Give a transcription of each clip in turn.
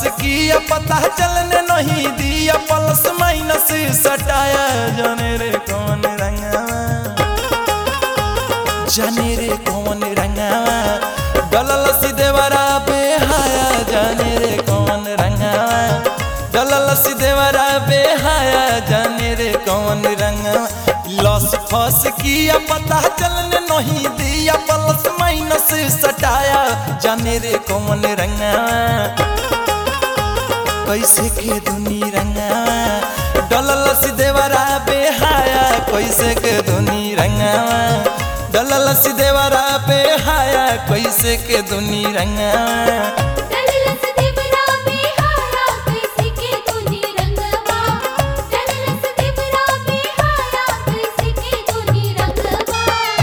किया पता चलने नहीं दिया प्लस माइनस सटाया जाने रे कौन रंगावा जाने रे कौन रंगावा डलल सिदेवरा बेहाया जाने रे कौन रंगावा डलल सिदेवरा बेहाया जाने रे कौन रंगावा लस फस किया पता चलने नहीं दिया प्लस माइनस सटाया जाने रे कौन रंगावा कैसे के दुनी रंगावा डलल सिदेवरा बेहाया कैसे के दुनी रंगावा डलल सिदेवरा बेहाया कैसे के दुनी रंगावा डललस देवरा बेहाया कैसे के तूनी रंगवा डललस देवरा बेहाया कैसे के तूनी रंगवा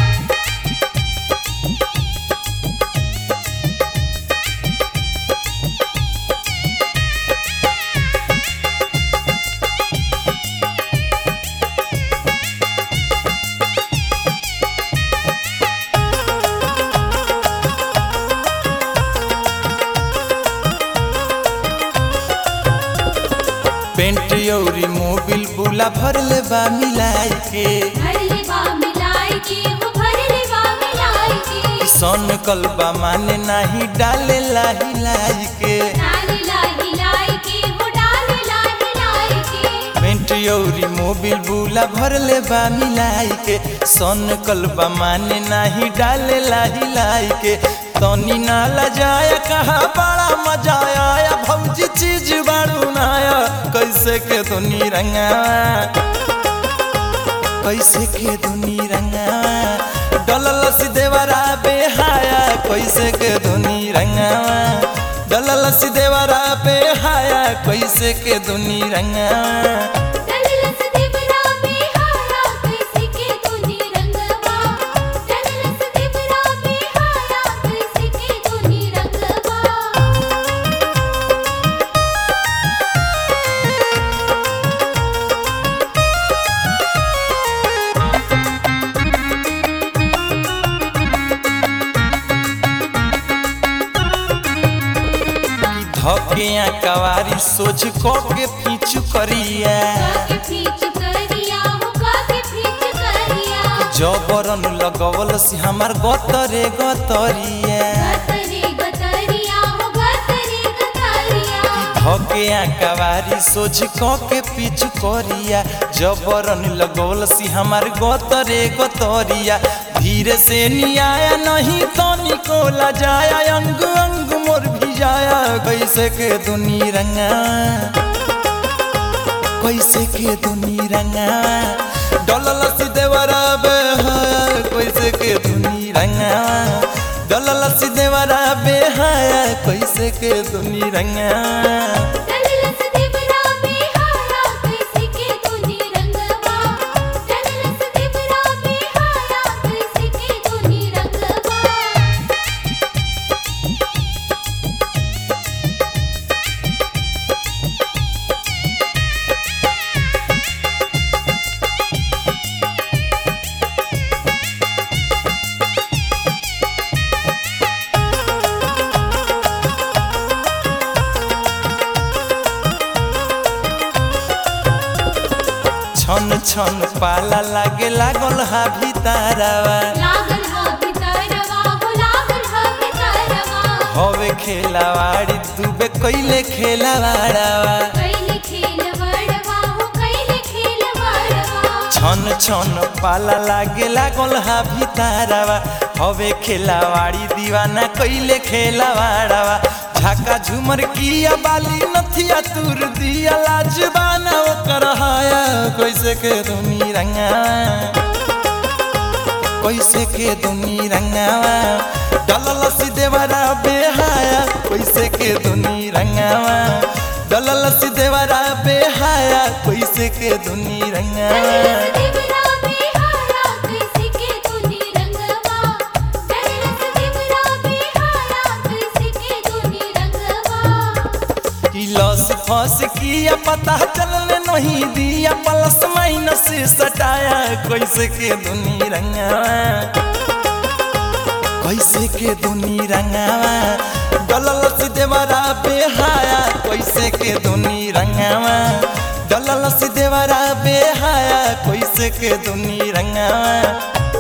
पेंट औरी मोबिल बुला भरले बा मिलाई के भरले बा मिलाई के हो भरले बा मिलाई के सन कलबा माने नाही डाले लाही लाई के डाले लाई लाई के हो डाले लाई लाई के पेंट औरी मोबिल बुला भरले बा मिलाई के सन कलबा माने नाही डाले लाही लाई के तनी नाला जाया कहा बड़ा मजा आया भौजी चीज बारू नाया कैसे के दुनी रंगा कैसे के दुनी रंगा डलल सिदेवरा बेहाया कैसे के दुनी रंगा डलल सिदेवरा बेहाया कैसे के दुनी रंगा डललस देवरा बेहाया कैसे के तूनी रंगवा डललस देवरा बेहाया कैसे के तूनी रंगवा धकिया कवारी सोच को के पीछू करिया काके फीच करिया हो काके फीच करिया जबरन लगवल से हमार गतरे गतरिया गतरे गतरिया हो गतरे गतरिया धकिया कवारी सोच को के पीछू करिया जबरन लगवल से हमार गतरे गतरिया धीरे से नियाया नहीं तो निकोला जाया अंग अंग मोर भी जाया कैसे के दुनी रंगा कैसे के दुनी रंगा डलल सिदेवरा बेहाया कैसे के दुनी रंगा डलल सिदेवरा बेहाया कैसे के दुनी रंगा डललस देवरा बेहाया कैसे के तूनी रंगवा डललस देवरा बेहाया कैसे के तूनी रंगवा छन छन पाला लागे लागल हा भीतारावा लागल हा भितरवा हो लागल हा भितरवा हवे खेलावाड़ी दुबे कैले खेलावाड़ावा कैले खेल बड़वा हो कैले खेल बड़वा छन छन पाला लागे लागल हा भीतारावा हवे खेलावाड़ी दीवाना कैले खेलावाड़ावा झाका झुमर किया बाली नथिया तुर दिया लाजबाना ओकर हाया कैसे के दुनी रंगा कैसे के दुनी रंगावा डलल सिदेवरा बेहाया कैसे के दुनी रंगावा डलल सिदेवरा बेहाया कैसे के दुनी रंगावा डललस देवरा बेहाया कैसे के तूनी रंगवा डललस देवरा बेहाया कैसे के तूनी रंगवा कि लस फस किया पता चलने नहीं दिया प्लस माइनस सटाया कैसे के दुनी रंगावा कैसे के दुनी रंगावा डललस देवरा बेहाया कैसे के दुनी रंगावा डललस देवरा बेहाया कैसे के दुनी रंगावा